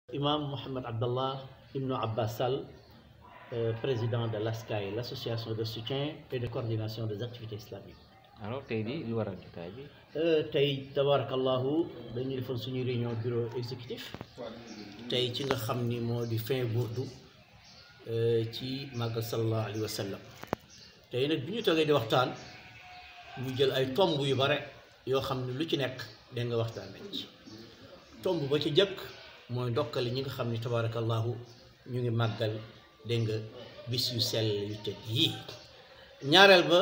Imam Mohamed Abdallah Ibn Abbas Sall, euh, président de l'ASCAI, l'association de soutien et de coordination des activités islamiques. alors tey di lu waral jotaay bi Euh, tey tabarakallahu dañu defoon suñu réunion bureau exécutif tey ci nga xam ni moo di fin burdu euh, ci màggal sallallahu alayhi wa sallam tey nag bi ñu toogee di waxtaan ñu jël ay tomb yu bare yoo xam ne lu ci nekk da nga waxtaan nañ ci tomb ba ci jëkk mooy ndokkale ñi nga xam ni tabarakallahu ñu ngi màggal dégg nga bis yu sell yu tëdd yii ñaareel ba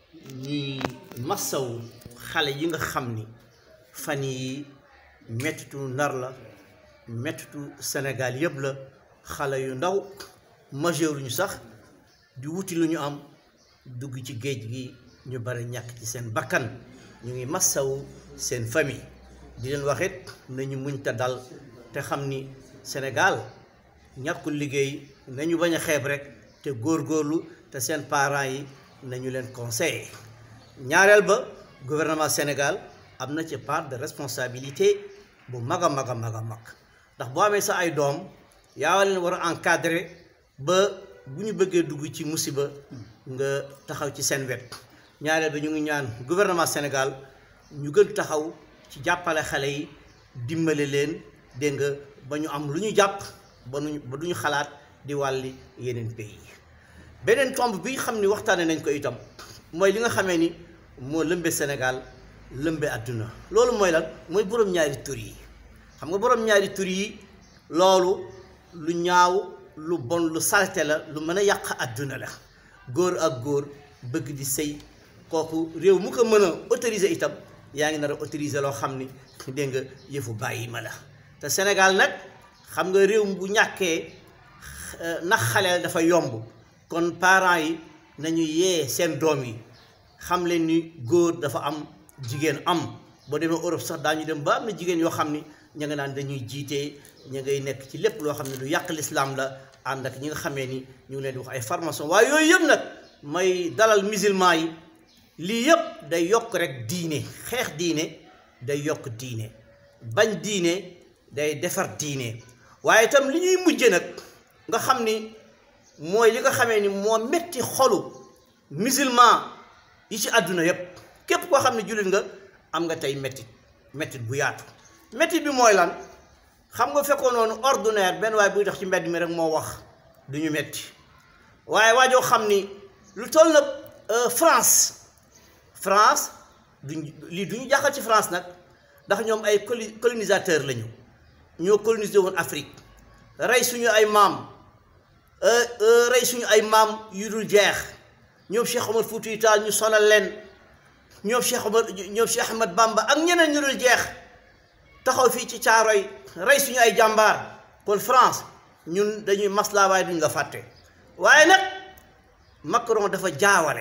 ñuy massaw xale yi nga xam ni fan yi mettitu ndar la mettitu Sénégal yëpp la xale yu ndaw majeur ñu sax di wuti lu ñu am dugg ci géej gi ñu bari ñàkk ci seen bakkan ñu ngi massaw seen famille di leen waxit nañu muñ ta dal te xam ni Sénégal ñàkkul liggéey nañu bañ a xeeb rek te góorgóorlu te seen parents yi nañu leen conseiller ñaareel ba gouvernement Sénégal am na ci part de responsabilité bu mag a mag a mag a mag ndax boo amee sa ay doom yaa leen war a encadrer ba bu ñu bëggee dugg ci musiba nga taxaw ci seen wet ñaareel ba ñu ngi ñaan gouvernement Sénégal ñu gën taxaw ci jàppale xale yi dimbale leen dégg nga ba ñu am lu ñu jàpp ba nu ba du ñu xalaat di wàlli yeneen pays beneen tomb bi xam ni waxtaane nañ ko itam mooy li nga xamee ni moo lëmbe Sénégal lëmbe àdduna loolu mooy lan mooy borom ñaari tur yi xam nga borom ñaari tur yi loolu lu ñaaw lu bon lu salte la lu mën a yàq àdduna la góor ak góor bëgg di sëy kooku réew mu ko mën a autoriser itam yaa ngi nar a autoriser loo xam ni dégg nga yëfu bàyyi ma la te Sénégal nag xam nga réew bu ñàkkee nax xaleel dafa yomb kon parents yi nañu yee seen doom yi xam leen ni góor dafa am jigéen am boo demee Europe sax daañu dem ba am na jigéen yoo xam ni ña nga naan dañuy jiite ña ngay nekk ci lépp loo xam ne lu yàq lislaam la ànd ak ñi nga xamee ni ñu ngi leen di wax ay formation waaye yooyu yëpp nag may dalal musulman yi lii yëpp day yokk rek diine xeex diine day yokk diine bañ diine day defar diine waaye itam li ñuy mujje nag nga xam ni mooy li nga xamee ni moo metti xolu musulman yi ci àdduna yépp képp koo xam ne jullit nga am nga tey mettit mettit bu yaatu mettit bi mooy lan xam nga fekkoon noonu ordinaire benn waaye buy dox ci mbedd mi rek moo wax du ñu metti waaye waajoo xam ni lu toll na France France duñ lii du ñu jàqal ci France nag ndax ñoom ay colonisateur lañu ñoo colonisé woon Afrique rey suñu ay maam rey suñu ay maam yu dul jeex ñoom Cheikh Omar Foutiyou Tall ñu sonal leen ñoom Cheikh Omar ñoom Cheikh Ahmad Bamba ak ñeneen ñu dul jeex taxaw fii ci Caaroy rey suñu ay jàmbaar kon France ñun dañuy maslaa waaye duñ nga fàtte waaye nag Macron dafa jaawale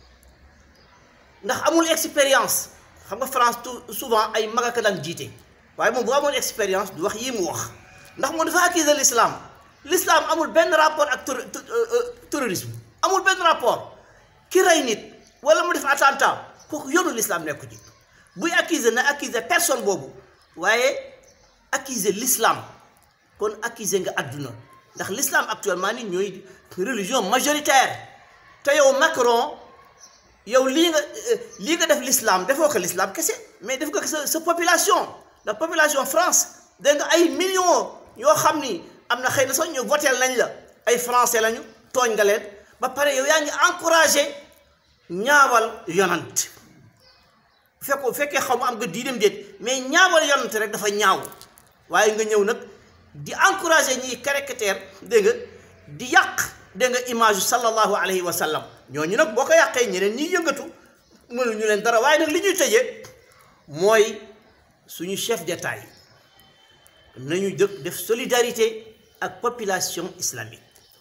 ndax amul expérience xam nga France tout souvent ay mag ak daan jiite waaye moom bu amoon expérience du wax yii mu wax ndax moom dafa accuser l'islam l'islam amul benn rapport ak terrorisme amul benn rapport ki rey nit wala mu def attentat kooku yoonu l'islam nekku ci buy accuser na accuser personne boobu waaye accuser l'islam kon accuser nga àdduna ndax l'islam actuellement ni ñooy religion majoritaire te yow Macron yow lii nga lii nga def l'islam defoo ko l'islam kese mais def ko sa sa population la population France dégg nga ay millions yoo xam ni am na xëy na sax ñu votel nañ la ay français lañu tooñ nga leen ba pare yow yaa ngi encouragé ñaawal yonant fekko fekkee xaw ma am nga diineem déet mais ñaawal yonant rek dafa ñaaw waaye nga ñëw nag di encouragé ñiy caractère dégg nga di yàq dégg nga image sallallahu alayhi wa sallam ñooñu nag boo ko yàqee ñeneen ñiy yëngatu mënuñu leen dara waaye nag li ñuy tëjee mooy suñu chef d'État yi nañu dëkk def solidarité ak population islamique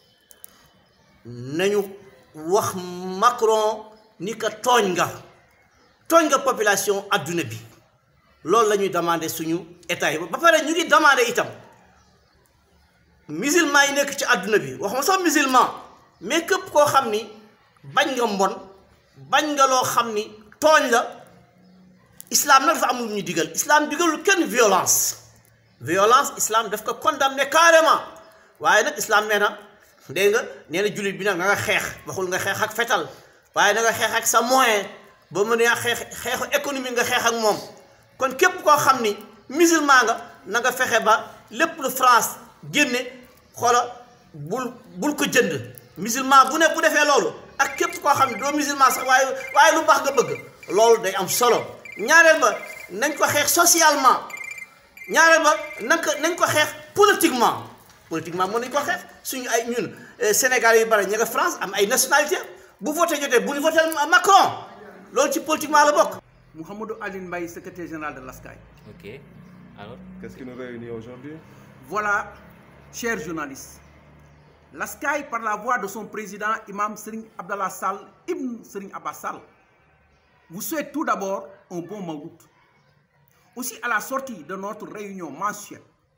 nañu wax Macron ni ko tooñ nga tooñ nga population adduna bi loolu la ñuy demandé suñu état yi ba pare ñu ngi demandé itam musulman yi nekk ci adduna bi wax ma sax musulman mais képp koo xam ni bañ nga mbon bañ nga loo xam ni tooñ la islam nag dafa amul ñu digal islam digalul kenn violence violence islam daf ko condamné carrément waaye nag islam nee na dégg nga nee na jullit bi nag nga nga xeex waxul nga xeex ak fetal waaye na nga xeex ak sa moyen ba mu ne xeex xeexu économie nga xeex ak moom kon képp koo xam ni musulman nga na nga fexe ba lépp lu France génne xoola bul bul ko jënd musulman bu ne bu defee loolu ak képp koo xam ne doo musulman sax waaye waaye lu baax nga bëgg loolu day am solo ñaareel ba nañ ko xeex socialement ñaareel ba nañ ko nañ ko xeex politiquement politiquement mën nañ ko xeex suñu ay ñun Sénégal yu bari ña nga France am ay nationalité bu voté jotee bu ñu voté Macron loolu ci politiquement la bokk. Mouhamadou Aline Mbaye, secrétaire général de l'ASCAI. Ok. Alors Qu'est-ce qui nous réunit aujourd'hui Voilà, chers journalistes, l'ASCAI, par la voix de son président, Imam Serigne Abdallah Sall, Ibn Serigne Abbas Sall, vous souhaite tout d'abord un bon Mawlid. Aussi, à la sortie de notre réunion mensuelle,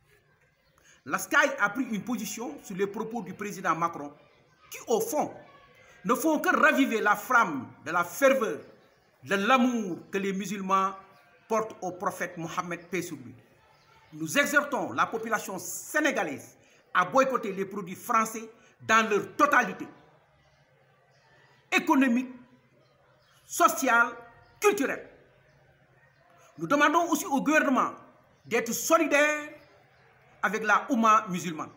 l'ASCAI a pris une position sur les propos du président Macron qui, au fond, ne font que raviver la flamme de la ferveur, de l'amour que les musulmans portent au prophète Mohammed paix sur lui. Nous exhortons la population sénégalaise à boycotter les produits français dans leur totalité, économique, sociale, culturelle. Nous demandons aussi au gouvernement d'être solidaire avec la Oumma musulmane.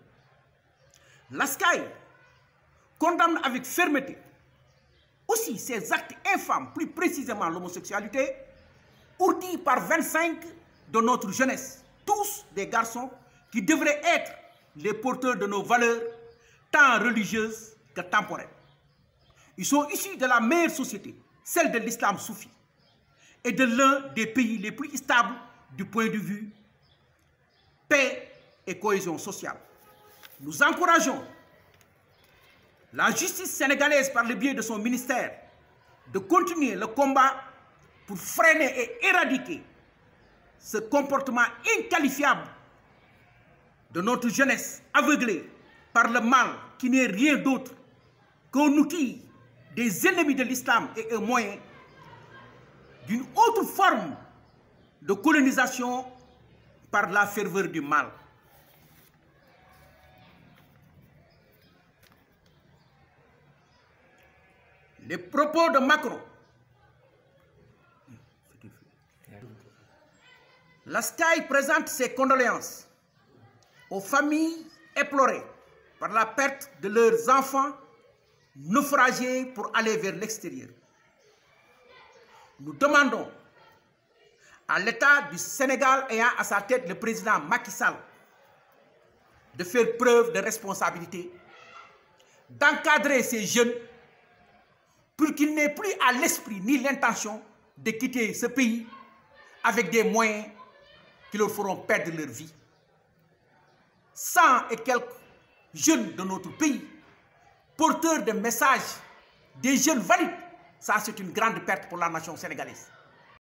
L'ASCAI condamne avec fermeté aussi ces actes infâmes, plus précisément l'homosexualité, ourdis par 25 de notre jeunesse, tous des garçons qui devraient être les porteurs de nos valeurs, tant religieuses que temporelles. Ils sont issus de la meilleure société, celle de l'islam soufi, et de l'un des pays les plus stables du point de vue paix et cohésion sociale. Nous encourageons la justice sénégalaise, par le biais de son ministère, de continuer le combat pour freiner et éradiquer ce comportement inqualifiable de notre jeunesse aveuglée par le mal qui n'est rien d'autre qu'un outil des ennemis de l'islam et un moyen d'une autre forme de colonisation par la ferveur du mal. Les propos de Macron, la SCAI présente ses condoléances aux familles éplorées par la perte de leurs enfants naufragés pour aller vers l'extérieur. Nous demandons à l'État du Sénégal ayant à sa tête le président Macky Sall de faire preuve de responsabilité, d'encadrer ces jeunes pour qu'ils n'aient plus à l'esprit ni l'intention de quitter ce pays avec des moyens qui leur feront perdre leur vie. Cent et quelques jeunes de notre pays, porteurs de messages, des jeunes valides, ça c'est une grande perte pour la nation sénégalaise.